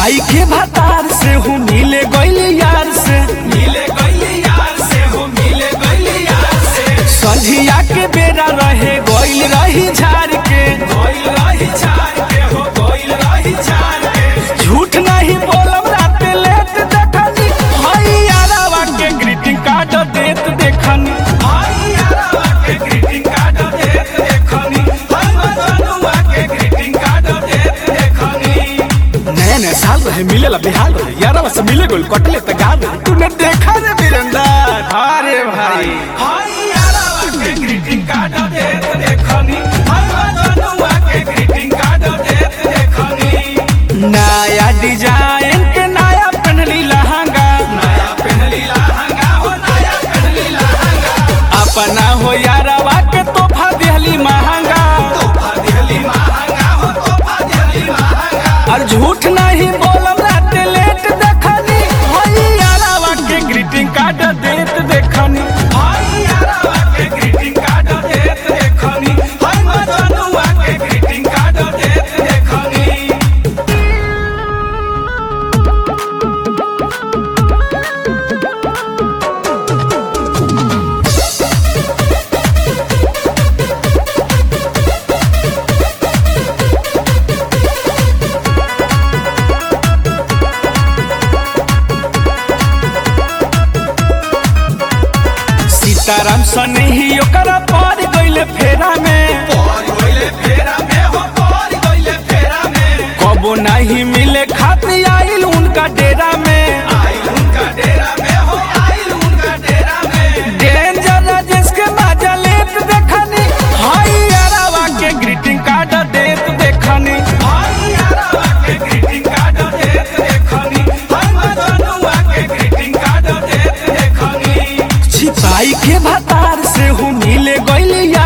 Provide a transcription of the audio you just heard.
छिपाई के भतार से हूँ मिले गइल यार से मिले गइली यार से हो मिले गइली यार से संझिया के बेरा रहे गइल रही झाड़ के गइल रही छाड़ के हो गइल रही छाड़ के झूठ नहीं बोलब रात लेट देखनी हई यारावा के ग्रीटिंग कार्ड देत देखनी भाई यारवा के ग्रीटिंग कार्ड देत देखनी हम जनुआ के ग्रीटिंग कार्ड देत देखनी नया नया साल रहे मिले ला बिहार रहे यारावा से मिले गइल कटले त गाल रहे तूने देखा रे वीरेंद्र अरे भाई भाई यारवा के ग्रीटिंग कार्ड देत देखनी हम जनुआ के ग्रीटिंग कार्ड देत देखनी नया डिजाइन के नया पहनली लहंगा नया पहनली लहंगा हो नया पहनली लहंगा अपना हो यारावा के तोहफा दिहली महंगा तोहफा दिहली महंगा हो तोहफा दिहली महंगा और झूठ नहीं बोलब रात लेट देखनी हई यारावा के ग्रीटिंग कार्ड देत देखनी भाई यारवा के ग्रीटिंग कार्ड देत देखनी हम जनुआ के ग्रीटिंग कार्ड देत देखनी सीताराम सने ही ओकरा पार गइले फेरा में पौर गइले फेरा में हो पौर गइले फेरा में कबो नहीं मिले खातिर आइल उनका डेरा में आइल उनका डेरा में हो आइल उनका डेरा में डेंजर राजेश के मजा लेत देखनी हई यारावा के ग्रीटिंग कार्ड देत देखनी भाई यारवा के ग्रीटिंग कार्ड देत देखनी हम जनुआ के ग्रीटिंग कार्ड देत देखनी छिपाई के भतार से हूँ मिले गइल